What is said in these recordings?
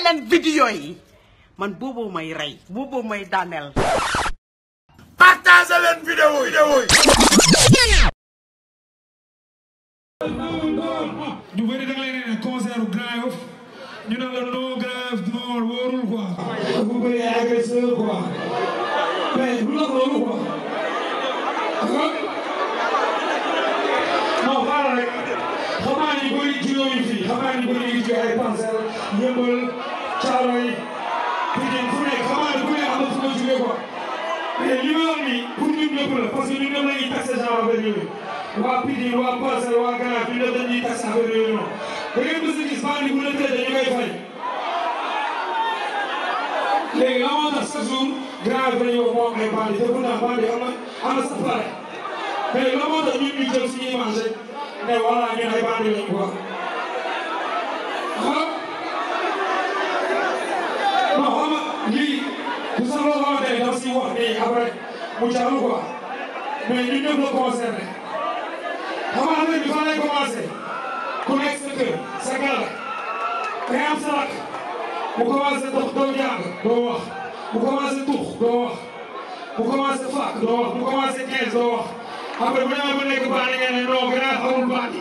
leen vidéo yi man booboo may rey booboo may daaneel partagé leen vidéo yi vidéo yi ñu bëri da nga leen ne concert u Grand Yoff ñu ne la non Grand Yoff non wóorul quoi. bu bëri ay agresseur quoi mais lu la loolu quoi. non xaaral rek xam naa ni bëri juyoo yi fii xam naa ni bëri yi jóge ay Parcelles Yeumbeul Thiaroye Pikine fu nekk xam naa ni ku nekk am na fu nga jógee quoi mais li ma wax nii pour ñun ñëpp la parce que ñun ñëpp la ñuy taxé genre affaire yooyu waa Pikine waa Parcelles waa Grand Yoff ñun ñëpp dañuy taxé affaire yooyu noonu da ngeen mës a gis bandi bu la tëjee dañu koy fay léegi la moo tax chaque jour Grand Yoff dañuy wax moo am ay bandi te pourtant bandi am na am na sa pare mais la moo tax ñun ñu jël suñu image rek ne voilà ñun ay bandi lañ quoi ah non xam nga lii bu sax loo xamante ne daf si wax nii après mu jàll quoi mais ñun ñëpp la concerné xam nga affaire bi fan lay commencé ku nekk sa kër sa gaal day am sa rakk mu commencé dox doo jàng doo wax mu commencé tux doo wax mu commencé fàq doo wax mu commencé quinze doo wax après bu demee ba nekk bandi ngeen ne non Grand Yoff amul bandi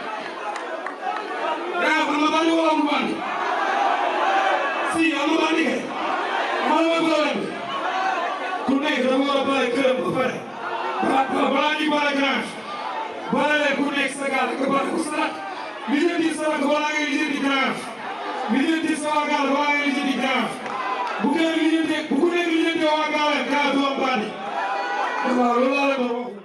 Grand Yoff am na bandi wala amul bandi si am na bandi kay man la problème bi ku nekk dafa war a bàyyi këram ba pare balaa balaa ñuy bàyyi Grand Yoff bala leen ku nekk sa gaal nga bàyyi ko sa rakk li leen di sa rakk balaa ngay lijjanti Grand Yoff li leen di sa waa gaal balaa ngay lijjanti Grand Yoff bu kenn lijjanti bu ku nekk lijjanti waa gaal Grand Yoff du am bandi waaw loolu laa leen doon wax